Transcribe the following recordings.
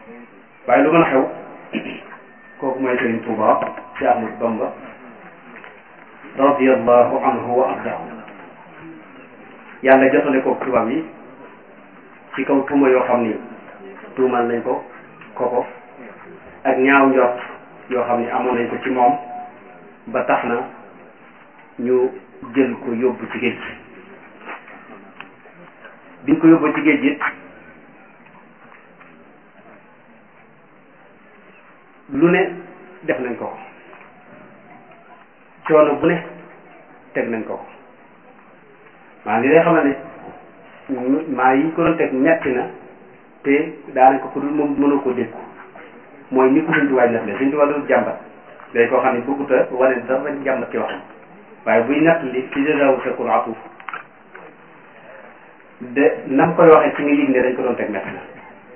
waaye lu mën a xew kooku mooy Sëriñ Tuuba ci Ahmadu Bamba radiyallahu anhu wa ardahu yàlla jotale ko tubaab yi ci kaw tuuma yoo xam ni tuumal nañ ko koko ak ñaaw njort yoo xam ni amoon nañ ko ci moom ba tax na ñu jël ko yóbbu ci géej gi biñ ko yóbbu ci géej gi lu ne def nañ ko coono bu ne teg nañ ko maa li lay xamal ne maa yi ko doon teg metti na te daanaka ko dul moom mënoo ko dékku mooy ni ko suñ tuwaay nef le suñ tuwaay dul jàmbat day koo xam ne bëgguta wane dafa jàmbat ci waxam waaye buy natt li ci jësawu sakul atuf de nam koy waxee ci nga yëg ne dañ ko doon teg metti na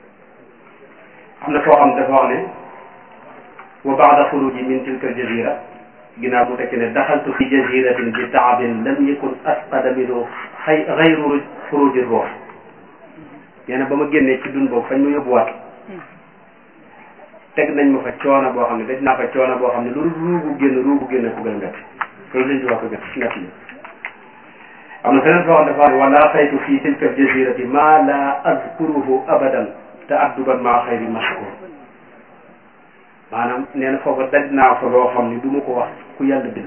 am na foo xam dafa wax ne wa baada xuruji min tilka aljazira ginnaaw mu tekki ne daxaltu fi jaziratin bi taabin lam yakun asqada minhu xay xayru xuruji ruux nee na ba ma génnee ci dun boobu fañ ma yóbbuwaat teg nañ ma fa coono boo xam ne daj naa fa coono boo xam ne lu ruugu génn ruugu génn ko gën a métti loolu lañ ci wax ko métti métti yi am na feneen foo xam dafa ne wala xaytu fi tilka aljazirati ma la azkuruhu abadan te adduban maa xayri mashkur maanaam nee na foofa daj naa fa loo xam ni du ma ko wax ku yàlla bind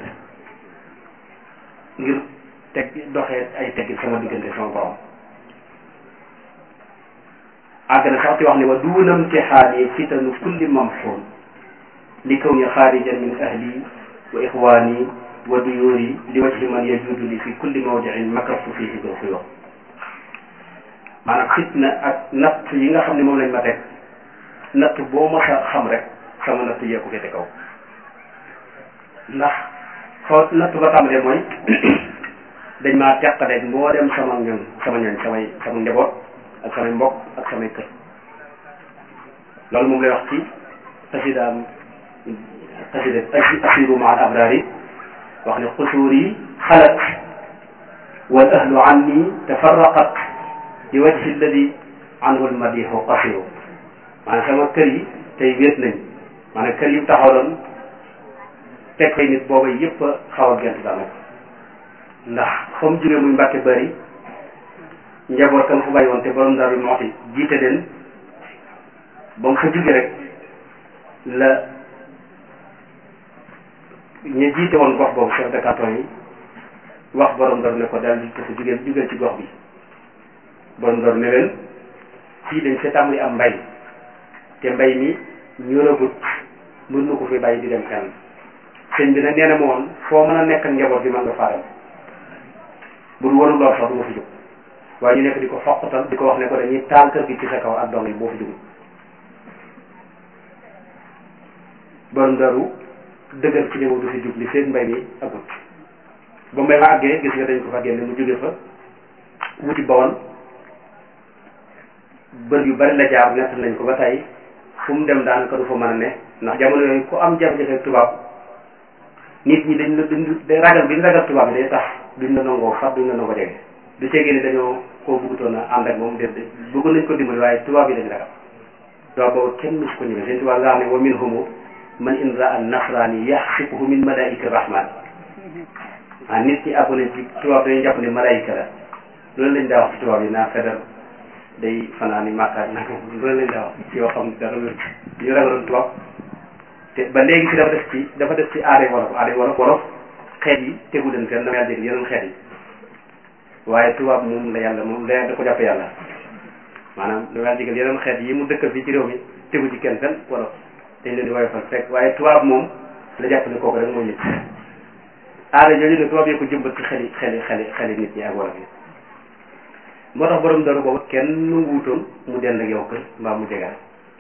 ngir teg doxee ay teggi sama diggante sama borom àgg na sax ci wax ne wa duunam ci xaali fitanu kulli mamxuun li kaw ni xaarijan min ahli wa ixwaani wa duyuuri li wajhi man yajuudu li fi kulli mawdiin makastu fihi bil xuyoo maanaam fitna ak natt yi nga xam ne moom lañ ma teg natt boo ma sa xam rek sama natt yee ko féete kaw ndax foo natt ba tàmbalee mooy dañ maa teqaleeg mboolem sama ñoñ sama ñoñ samay sama njaboot ak samay mbokk ak samay kër loolu moom lay wax ci xasidaam xasida asiru ma al abrari wax ne xusuur yi xalat wal ahlu anni tafarraqat li wajhi alladi anhu almadihu qasiru maanaam sama kër yi tey wéet nañ maanaam kër yi taxawaloon teg fay nit booba yëpp a xaw a gent daanaka ndax fa mu jógee muy mbàkke bari njaboot kam fa bàyyi woon te borom Daaru Muxti jiite leen ba mu fa jóge rek la ñu jiite woon gox boobu chef de canton yi wax borom Daaru ne ko daal di dafa jógee jógee ci gox bi borom Daaru ne leen fii dañ fa tàmbali am mbay te mbay mi ñoragut mën na ko fi bàyyi di dem fenn sëñ bi nag nee na ma woon foo mën a nekk ak njaboot bi mën nga faa dem bu du warul lool sax du ma fi jóg waaye ñu nekk di ko foqatal di ko wax ne ko dañuy taal kër gi ci sa kaw ak dong yi boo fi jógul borom daru dëgër ci ñëw du fi jug li seen mbay mi agut ba mbay ma àggee gis nga dañ ko fa génne mu jóge fa wuti bawon bër yu bari la jaar nett nañ ko ba tey fu mu dem daanaka du fa mën a ne ndax jamono yooyu ku am jafe-jafe tubaab nit ñi dañ la duñ ragal bi ñu ragal tubaab bi day tax duñ la nangoo fat duñ la nangoo jege du ceegee ni dañoo koo bëggutoon a ànd ak moom déet bëgg nañ ko dimbali waaye tubaab yi dañ ragal tubaab boobu kenn mus ko ñëwee seen tubaab nga xam ne wa minhum man in raa nasrani yaxsibuhu min malaika rahman ah nit ñi àggu nañ ci tubaab dañuy jàpp ne malaika la loolu lañ daa wax ci tubaab yi naa fedal day fanaan ni màkkaat nag loolu lañ daa wax ci yoo xam ne dara wér ñu ragaloon tubaab te ba léegi si dafa def ci dafa def ci aaday wolof aaday wolof wolof xeet yi tegu leen fenn dama yàlla dégg yeneen xeet yi waaye tubaab moom la yàlla moom la da ko jàppe yàlla maanaam dama yàlla jégal yeneen xeet yi mu dëkkal fii ci réew mi tegu ci kenn fenn wolof dañ leen di woyofal fekk waaye tubaab moom la jàpp ne kooku rek moo nit aada jooju ne tubaab yi ko jëmbat ci xeli xeli xeli xeli nit ñi ak wolof yi moo tax borom daru boobu kenn wuutoon mu dend ak yow kër mbaa mu jegal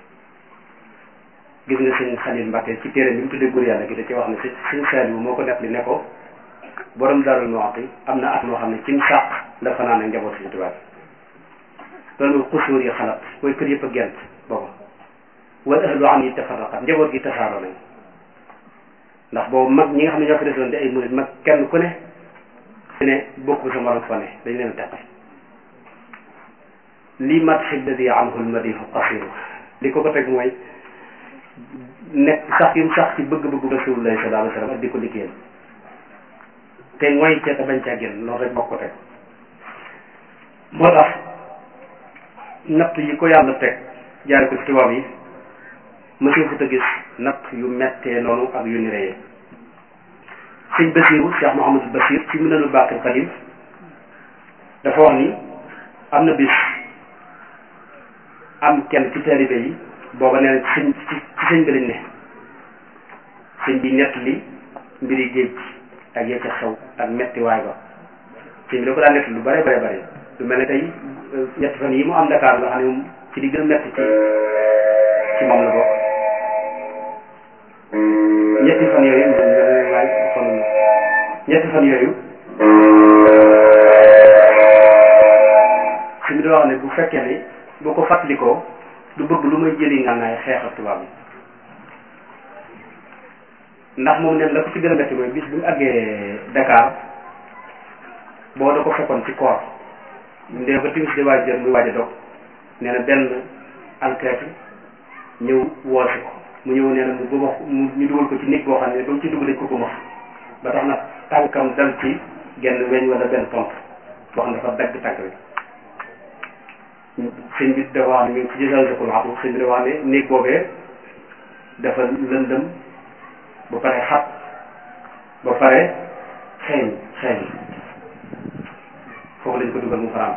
gis nga sëñ Xalil Mbàkke ci téere bi mu tuddee góor yàlla gi da ci wax ne si sëñ Saaliwu moo ko nekk li ne ko borom Daaru Muxti am na at moo xam ne ci sàq la fanaan ak njaboot suñu tubaab loolu mooy xusuur yi xalaat mooy kër yëpp a gent booba wal ahlu an yi tafarraqat njaboot gi tasaaroo nañ ndax boobu mag ñi nga xam ne ñoo fi desoon di ay murit mag kenn ku ne su ne bokk sa morom fa ne dañ leen a teqal lii mat xilladi anhu lmadihu qasiru li ko ko teg mooy nekk sax yim sax ci bëgg-bëggu rasulullah sallallahu alayhi wa sallam ak di ko liggéeyal te mooy ca te bañ caa génn loolu rek moo ko teg moo tax natt yi ko yàlla teg jaare ko ci tubaab yi mësul fu ta gis natt yu mettee noonu ak yu ni reyee sëñ Basiru Cheikh Mouhamadul Basir ci Minanul Baaqil Qadiim dafa wax ni am na bis am kenn ci taalibe yi booba nee na ci sëñ ci sëñ bi lañ ne sëñ bi nett li mbiri géej ak ya ca xew ak metti waay ba sëñ bi da ko daan nett lu bare bare bare lu mel ne tey ñetti fan yi mu am Dakar nga xam ne moom ci di gën a metti ci ci moom la bokk ñetti fan yooyu laaj kon ñetti fan yooyu sëñ bi da wax ne bu fekkee ne boo ko fàttalikoo du bëgg lu may jëli ngànnaay xeex ak tubaab yi ndax moom neen la ko ci gën a metti mooy bis bi mu àggee Dakar boo da ko fekkoon ci koor ndee ba timis di waaj jël muy waaj a dog nee na benn alkaati ñëw woosi ko mu ñëw nee na mu bëma mu ñu dugal ko ci néeg boo xam ne ba mu ci dugg dañ ko bëma ba tax na tànkam dal ci genn weñ wala benn pont boo xam ne dafa dagg tànk bi sëñ bi dafa wax ne mi ngi ci jësal sa kulaatu sëñ bi dafa wax ne néeg boobee dafa lëndëm ba pare xat ba pare xeeñ xeeñ foofu lañ ko dugal mu faram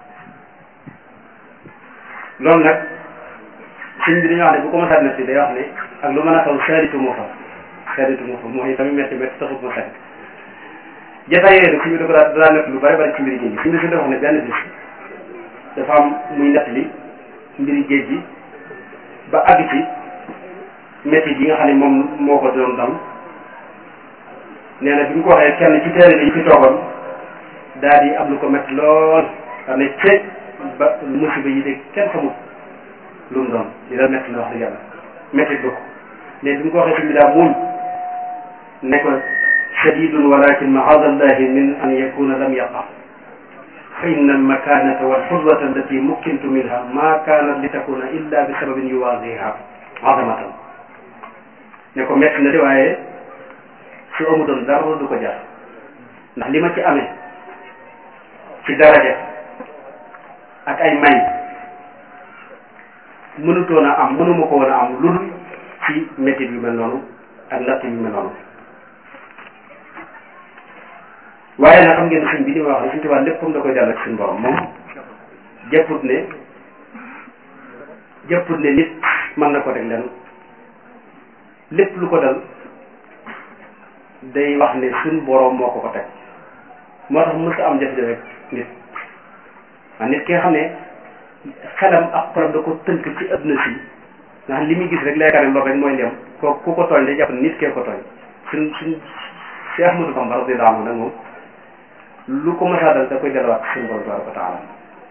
loolu nag sëñ bi dañuy wax ne bu ko masaat netti day wax ne ak lu mën a xaw saaritu moo fa saaritu moo fa mooy tamit metti metti taxut ma sari jataay yooyu nag sëñ bi da ko daa daa nett lu bari bari ci mbiri géej gi sëñ bi su dafa wax ne benn bis dafa am muy nett li mbiri géej gi ba àgg ci métti yi nga xam ne moom moo ko doon dal nee na bi mu ko waxee kenn ci teere yi fi toogoon daal di am lu ko métti lool xam ne ceeb ba musiba yi de kenn xamul lu mu doon li la métti la wax dëgg yàlla métti ba ko mais bi mu ko waxee tamit daa muñ ne ko shadidun walakin maadallahi min an yakuna lam yaqa fa inna almakanata walxurrata allati mukkintu minha ma kanat li takuna illa bi sababin yuwaziha azamatan ne ko métti na de waaye su amutoon dara du ko jar ndax li ma ci amee ci daraja ak ay may mënutoon a am mënuma ko woon a am lu dul ci métit yu mel noonu ak natt yu mel noonu waaye nag xam ngeen suñ bi li ma wax ne suñ tubaab lépp comme da koy dell ak suñ borom moom jëpput ne jëpput ne nit mën na ko teg leen lépp lu ko dal day wax ne suñ borom moo ko ko teg moo tax mës a am jafe-jafe nit waaw nit ki nga xam ne xelam ak xolam da ko tënk ci adduna si nga xam li muy gis rek leekaa ne loolu rek mooy lem ko ku ko tooñ day jàpp ne nit kee ko tooñ suñ suñ si Ahmadou Bamba radiyallahu anhu nag moom lu ko mësaa dal da koy delluwaat suñu borom tabaraka wa taala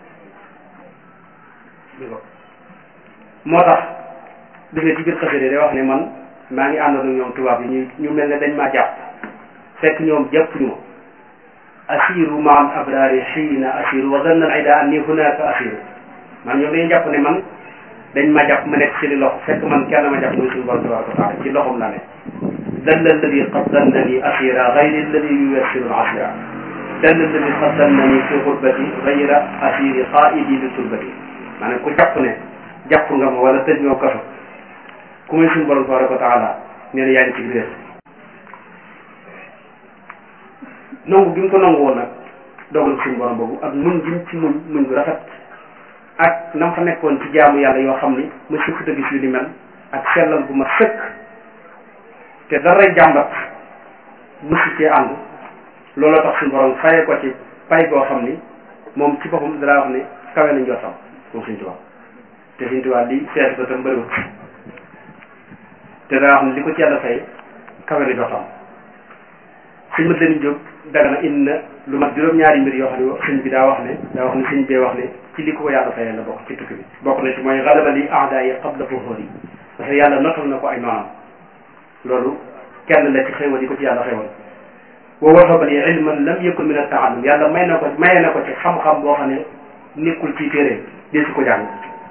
moo tax gis nga ci biir xasida day wax ne man maa ngi àndoon ak ñoom tubaab yi ñu ñu mel ne dañ maa jàpp fekk ñoom jàpp ñu ma asiru ma al abrari xiina asiru wa zanna al ida anni hunaka asiru man ñoom dañuy jàpp ne man dañ ma jàpp ma nekk ci li loxo fekk man kenn ma jàpp muy suñu borom tabaraka wa taala ci loxom la ne dalla alladi qad dannani asira gayri alladi yuyassiru al asira dalla alladi qad dannani fi xurbati gayra asiri qaidi li turbati maanaam ku jàpp ne jàpp nga ma wala tëj ñoo kaso ku muy suñu borom tabaraka wa taala nee na yaa ngi ci réer nangu gi mu ko nangu woon nag dogal suñu borom boobu ak muñ gi mu ci muñ muñ gu rafet ak nam fa nekkoon ci jaamu yàlla yoo xam ni ma si futa gis yu ni mel ak sellal bu ma sëkk te daray jàmbat musi cee ànd looloo tax suñu borom fayee ko ci pay goo xam ni moom ci boppam dara wax ne kawe nañ jottam moom suñ tubaab te suñ tubaab li seet ba tam bëriwut te daa wax ne li ko ci yàlla fay kawe na jottam suñ mat leen jóg daga na indi na lu mat juróom-ñaari mbir yoo xam ne sëñ bi daa wax ne daa wax ne sëñ bee wax ne ci li ko ko yàlla fayee la bokk ci tukki bi bokk na ci mooy galaba li aada yi qabla fuhuri yi parce que yàlla notal na ko ay noonam loolu kenn la ci xéwal yi ko ci yàlla xéwal wa wahaba li ilman lam yakun min at-ta'allum yàlla may na ko maye na ko ci xam-xam boo xam ne nekkul ci téere di su ko jàng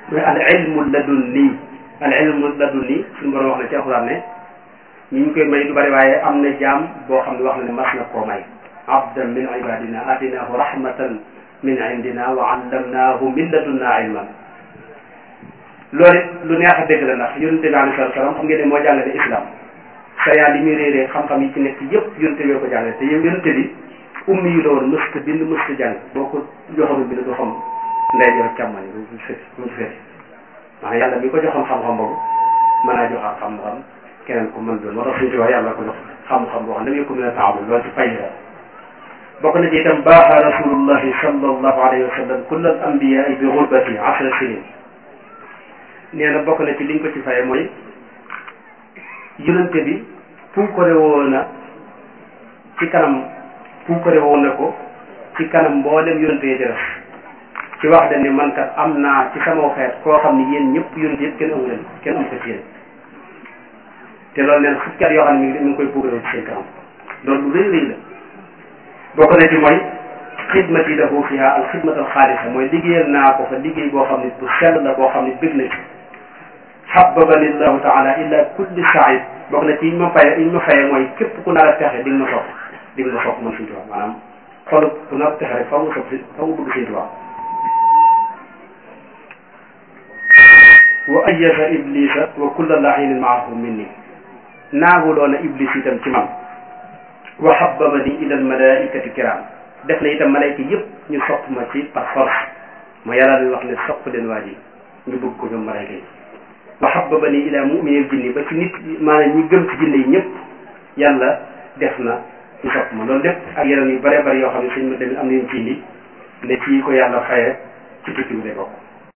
mooy al ilmu ladunni al ilmu ladunni suñu borom wax na ci alxuraan ne ñi ñu koy may du bari waaye am na jaam boo xam ne wax na ne mas na koo may abdan min ibadina atinahu rahmatan min indina wa allamnahu min ladunna ilman loolu it lu neex a dégg la ndax yonente bi alayhi salaam xam ngeen ne moo jàngale islam sayaa li muy réeree xam-xam yi ci nekk yëpp yonente bi ko jàngale te yow yonente bi ummi yu la woon mësta bind mësta jàng boo ko joxoon bind du xam ndey jox càmmoñ bu mu feti bu mu feti maanaam yàlla mi ko joxoon xam-xam boobu mën naa joxaat xam-xam keneen ko mën doon moo tax suñu ci wax yàlla ko jox xam-xam boo xam ne ko mën a taamul loolu ci fay la bokk na ci itam baaxa rasulullahi sallallahu alayhi wa sallam kull al anbiyaai bi gurbati ashra sinin nee na bokk na ci liñ ko ci faye mooy yonente bi puukare woon na ci kanam puukare woon na ko ci kanam mboolem yonente yi def ci wax dañ ne man kat am naa ci sama xeet koo xam ne yéen ñëpp yonente yëpp kenn amu leen kenn amu ko ci yéen te loolu neen fukki at yoo xam ne mi ngi koy puukare ci seen kanam loolu lu rëy rëy la bokk na ci mooy xidmati lahu fiha al xidmat al xaalisa mooy liggéeyal naa ko fa liggéey boo xam ne bu sell la boo xam ne bëgg na ci xababani llahu taala illa kulli said bokk na ci yi ma faye yi ma faye mooy képp ku nar a texe di nga ma sopp di nga ma sopp man Sëñ Tuubaa maanaam xolu ku nar a texe rek fa mu sopp si fa mu bëgg Sëñ Tuubaa wa ayyasa iblisa wa kulla lainin maahu minni naagu doona iblis itam ci man wa habbabani ila almalaikati kiram def na itam malayka yëpp ñu sopp ma ci par force ma yàlla di wax ne sopp leen waa ji ñu bëgg ko ñoom malayka yi wa habbabani ila muminil jinni ba ci nit maanaam ñi gëm ci jinne yi ñëpp yàlla def na ñu sopp ma loolu lépp ak yeneen yu bëree bëri yoo xam ne suñ ma tamit am nañu ci indi ne ci ko yàlla faye ci tukki bi lay bokk